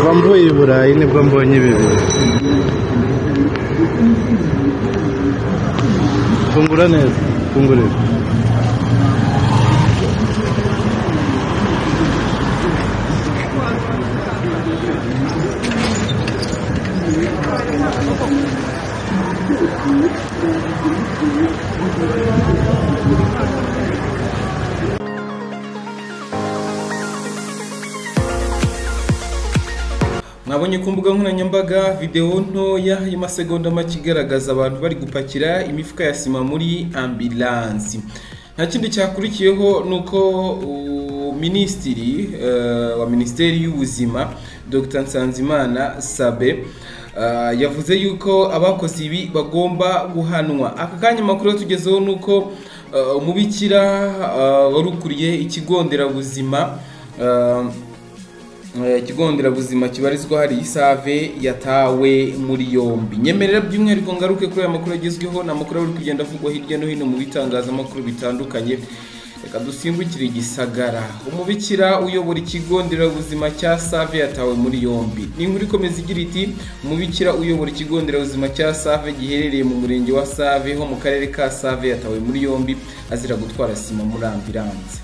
navuye i burayi nibwo mbonye ibi bintu fungura neza fungurira mwabonye ku mbuga nkoranyambaga videwo ntoya y'amasegonda make igaragaza abantu bari gupakira imifuka ya sima muri ambilansi nta kindi cyakurikiyeho ni uko uh, minisitiri uh, wa minisiteri y'ubuzima dr nsanzimana sabe uh, yavuze yuko abakoze ibi bagomba guhanwa aka kanya amakuru tugezeho ni uko uh, umubikira uh, wari ukuriye ikigo nderabuzima uh, ikigo nderabuzima kibarizwa hari isave yatawe muri yombi nyemerera by'umwihariko ngaruke kuri aya makuru agezweho ni amakuru ari kugenda avugwa hirya no hino mu bitangazamakuru bitandukanye reka dusimbukire igisagara umubikira uyobora ikigo nderabuzima cya save yatawe muri yombi ni inkuru ikomeza igira iti umubikira uyobora ikigo nderabuzima cya save giherereye mu murenge wa save ho mu karere ka save yatawe muri yombi azira gutwara sima muri ambilanse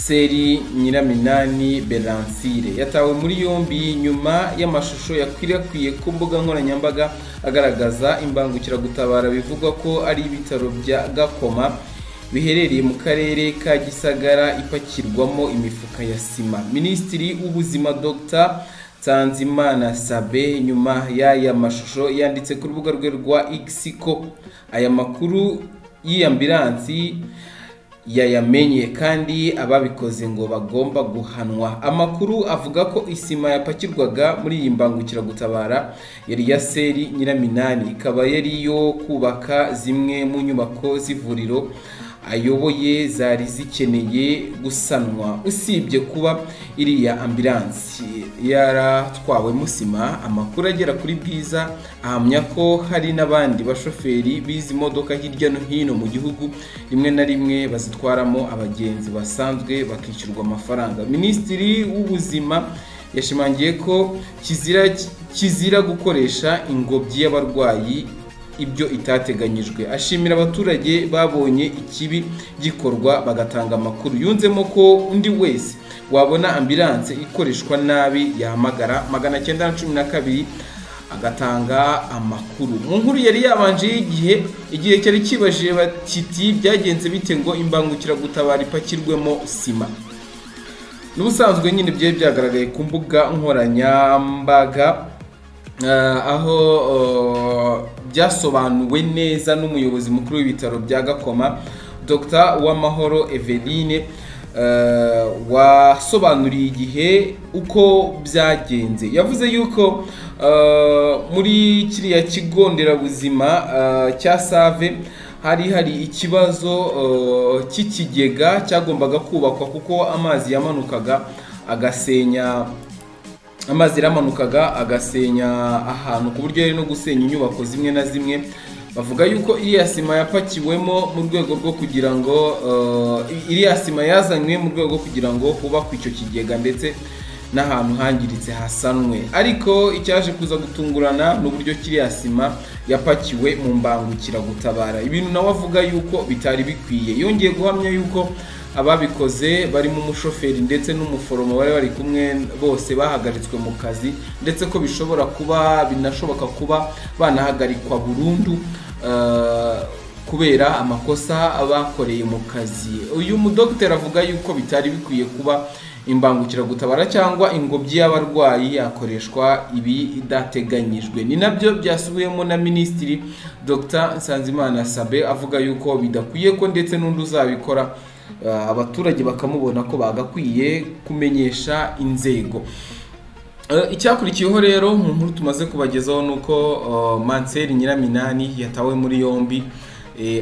seri nyiraminani beransire yatawe muri yombi nyuma y'amashusho yakwirakwiriye ku mbuga nkoranyambaga agaragaza imbangukiragutabara bivugwa ko ari ibitaro bya gakoma biherereye mu karere ka gisagara ipakirwamo imifuka ya sima minisitiri w'ubuzima dr Tanzimana Sabe nyuma y'aya mashusho yanditse ku rubuga rwe rwa X ko aya makuru y'iyambiransi yayamenye kandi ababikoze ngo bagomba guhanwa amakuru avuga ko isima yapakirwaga muri iyi mbangukiragutabara yari iya seri nyiraminani ikaba yari iyo kubaka zimwe mu nyubako z'ivuriro ayoboye zari zikeneye gusanwa usibye kuba iriya ambilansi yaratwawemo sima amakuru agera kuri bwiza ahamya ko hari n'abandi bashoferi bizi imodoka hirya no hino mu gihugu rimwe na rimwe bazitwaramo abagenzi basanzwe bakishyurwa amafaranga minisitiri w'ubuzima yashimangiye ko kizira kizira gukoresha ingobyi y'abarwayi ibyo itateganyijwe ashimira abaturage babonye ikibi gikorwa bagatanga amakuru yunzemo ko undi wese wabona ambilanse ikoreshwa nabi yahamagara magana cyenda na cumi na kabiri agatanga amakuru mu nkuru yari yabanje y'igihe igihe cyari kibajije kiti byagenze bite ngo imbangukiragutabara ipakirwemo sima n'ubusanzwe nyine byari byagaragaye ku mbuga nkoranyambaga aho byasobanuwe neza n'umuyobozi mukuru w'ibitaro bya gakoma dr uwamahoro eveline wasobanuriye igihe uko byagenze yavuze yuko muri kiriya kigo nderabuzima cya save hari hari ikibazo cy'ikigega cyagombaga kubakwa kuko amazi yamanukaga agasenya amazi yaramanukaga agasenya ahantu ku buryo yari no gusenya inyubako zimwe na zimwe bavuga yuko iriya sima yapakiwemo mu rwego rwo kugira ngo iriya sima yazanywe mu rwego rwo kugira ngo hubakwe icyo kigega ndetse n'ahantu hangiritse hasanwe ariko icyaje kuza gutungurana n'uburyo kiriya sima yapakiwe mu mbangukiragutabara ibintu nawe avuga yuko bitari bikwiye yongeye guhamya yuko ababikoze barimo umushoferi ndetse n'umuforomo bari bari kumwe bose bahagaritswe mu kazi ndetse ko bishobora kuba binashoboka kuba banahagarikwa burundu kubera amakosa bakoreye mu kazi uyu mudogiteri avuga yuko bitari bikwiye kuba imbangukiragutabara cyangwa ingobyi y'abarwayi yakoreshwa ibi idateganyijwe ni nabyo byasubiwemo na minisitiri dr nsanzimana sabe avuga yuko bidakwiye ko ndetse n'undi uzabikora abaturage bakamubona ko bagakwiye kumenyesha inzego icyakurikiyeho rero mu nkuru tumaze kubagezaho ni uko manseri nyiraminani yatawe muri yombi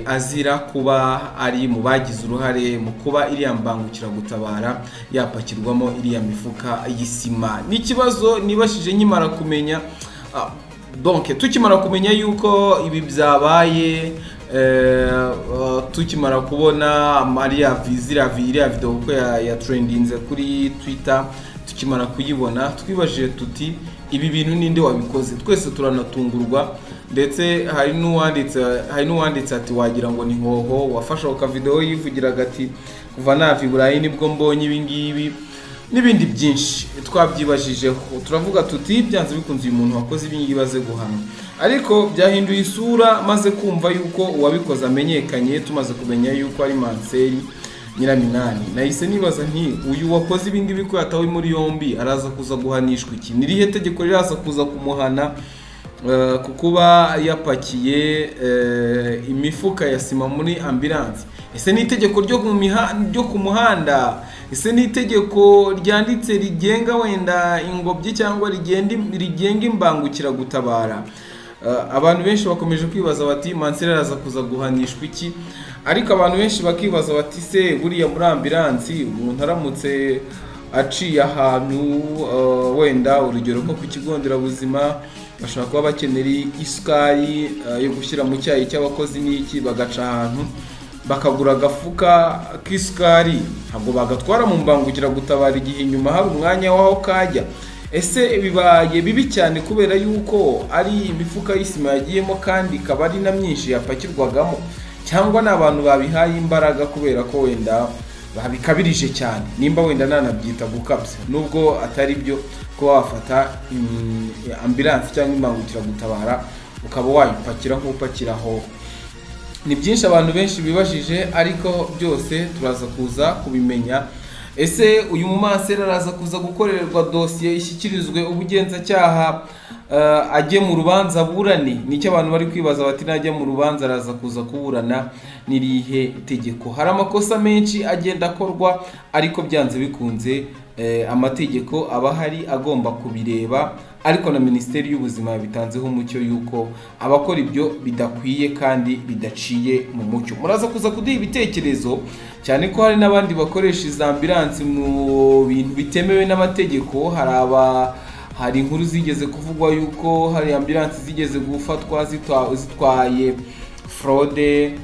azira kuba ari mu bagize uruhare mu kuba iriya mbangukiragutabara yapakirwamo iriya mifuka y'isima ni ikibazo nibashije nkimara kumenya donke tukimara kumenya yuko ibi byabaye tukimara kubona mariya ziriya videwo kuko yaturendinze kuri twita tukimara kuyibona twibajije tuti ibi bintu ninde wabikoze twese turanatungurwa ndetse hari n'uwanditse hari n'uwanditse ati wagira ngo ni hoho wafashe ako kavidewo yivugiraga ati kuva nava i burayi nibwo mbonye ibi ngibi n'ibindi byinshi twabyibajijeho turavuga tuti byanze bikunze uyu muntu wakoze ibi ngibi aze guhanwa ariko byahinduye isura maze kumva yuko uwabikoze amenyekanye tumaze kumenya yuko ari manseri nyiraminani nahise nibaza nti uyu wakoze ibi ngibi ko yatawe muri yombi araza kuza guhanishwa iki ni irihe tegeko riraza kuza kumuhana eh, ku kuba yapakiye eh, imifuka ya sima muri ambilanse ese ni itegeko ryo mu miha- ryo ku muhanda ese ni itegeko ryanditse rigenga wenda ingobyi cyangwa rigenda im- rigenga imbangukiragutabara Uh, abantu benshi bakomeje kwibaza bati mansera araza kuza guhanishwa iki ariko abantu benshi bakibaza bati se buriya muri ambilansi umuntu aramutse aciye ahantu uh, wenda urugero nko ku kigo nderabuzima bashobora kuba bakenera isukari uh, yo gushyira mu cyayi cy'abakozi n'iki bagaca ahantu bakagura agafuka k'isukari ntabwo bagatwara mu mbangukiragutabara igihe inyuma hari umwanya w'aho kajya ese bibaye bibi cyane kubera yuko ari imifuka y'isima yagiyemo kandi ikaba ari na myinshi yapakirwagamo cyangwa ni abantu babihaye imbaraga kubera ko wenda babikabirije cyane nimba wenda nanabyita gukabya nubwo atari byo kuba wafata mm, ambilansi cyangwa imbangukiragutabara ukaba wayipakira nk'upakira aho ni byinshi abantu benshi bibajije ariko byose turaza kuza kubimenya ese uyu mumansera araza kuza gukorerwa dosiye ishyikirizwe ubugenzacyaha eh, ajye mu rubanza aburane nicyo abantu bari kwibaza bati najya mu rubanza araza kuza kuburana n'irihe tegeko hari amakosa menshi agenda akorwa ariko byanze bikunze eh, amategeko aba ahari agomba kubireba ariko na minisiteri y'ubuzima yabitanzeho umucyo yuko abakora ibyo bidakwiye kandi bidaciye mu mucyo muraza kuza kuduha ibitekerezo cyane ko hari n'abandi bakoresha iza ambilansi mu bintu bitemewe n'amategeko hari aba hari inkuru zigeze kuvugwa yuko hari ambilansi zigeze gufatwa zitwa- zitwaye forode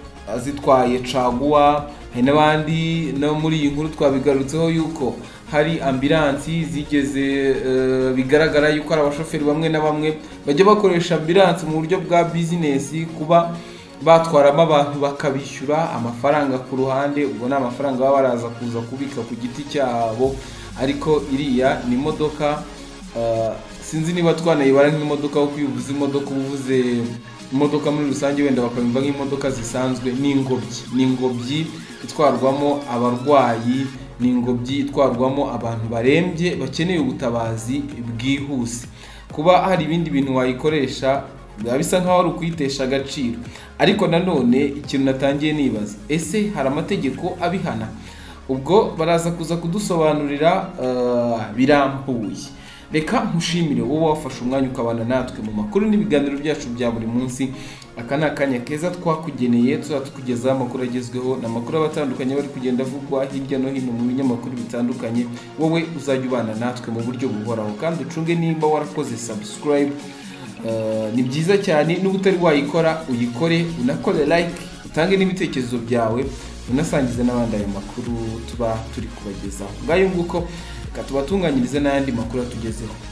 zitwaye caguwa hari n'abandi no muri iyi nkuru twabigarutseho yuko hari ambilansi zigeze eh, bigaragara yuko hari abashoferi bamwe na bamwe bajya bakoresha ambilansi mu buryo bwa bizinesi kuba batwaramo abantu bakabishyura amafaranga ku ruhande ubwo ni amafaranga baba baraza kuza kubika ku giti cyabo ariko iriya ni imodoka Uh, sinzi niba twanayibara nk'imodoka kuko iyo uvuze imodoka uba uvuze imodoka muri rusange wenda bakabimva nk'imodoka zisanzwe ni ingobyi ni ingobyi itwarwamo abarwayi ni ingobyi itwarwamo abantu barembye bakeneye ubutabazi bwihuse kuba hari ibindi bintu wayikoresha biba bisa nkaho ari ukuyitesha agaciro ariko nanone ikintu natangiye nibaza ese hari amategeko abihana ubwo baraza kuza kudusobanurira eh, birambuye reka nkushimire wowe wafashe umwanya ukabana natwe mu makuru n'ibiganiro byacu bya buri munsi aka ni akanya keza twakugeneye tuzaba tukugezaho amakuru agezweho ni amakuru aba atandukanye aba ari kugenda avugwa hirya no hino mu binyamakuru bitandukanye wowe uzajya ubana natwe mu buryo buhoraho kandi ucunge nimba warakoze subscribe Uh, ni byiza cyane n'uba utari wayikora uyikore unakore like utange n'ibitekerezo byawe unasangize n'abandi ayo makuru tuba turi kubagezaho ngayo nguko reka tubatunganyirize n'ayandi makuru atugezeho